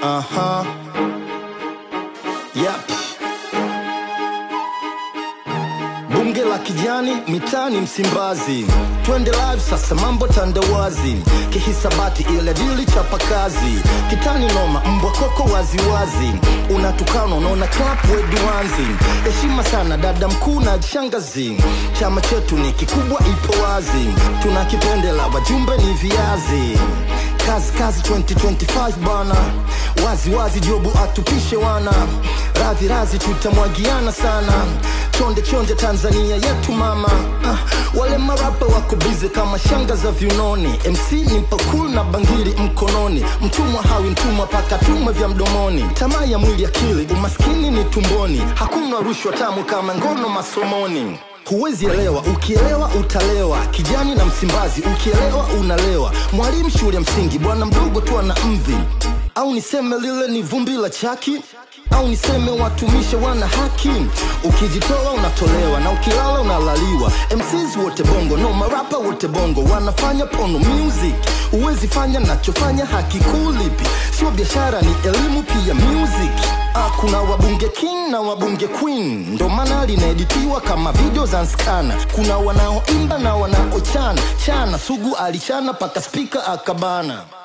Aha. Yep. Bunge la kijani mitani Msimbazi, twende live sasa, mambo tandawazi, kihisabati ile dili chapa kazi, kitani noma, mbwa koko waziwazi, unatukana unaona clap wedwanzi, heshima sana dada mkuu na shangazi, chama chetu ni kikubwa, ipo wazi, tunakipendela wajumbe ni viazi kazi kazi 2025 bana wazi wazi jobu atupishe wana radhi radhi tutamwagiana sana chonde chonde tanzania yetu mama ah, wale marapa wako bize kama shanga za viunoni mc ni pakul na bangiri mkononi mtumwa hawi mtumwa paka tumwe vya mdomoni tamaa ya mwili akili umaskini ni tumboni hakuna rushwa tamu kama ngono masomoni huwezi elewa ukielewa utalewa kijani na msimbazi ukielewa unalewa mwalimu shule ya msingi bwana mdogo tu ana mvi au niseme lile ni vumbi la chaki au niseme watumishe wana haki ukijitoa unatolewa na ukilala unalaliwa mcs wote bongo no marapa wote bongo wanafanya pono music huwezi fanya nachofanya hakikulipi sio biashara ni elimu pia music Ah, kuna wabunge king na wabunge queen ndo maana linaeditiwa kama video za nskana kuna wanaoimba na wanaochana chana sugu alichana paka spika akabana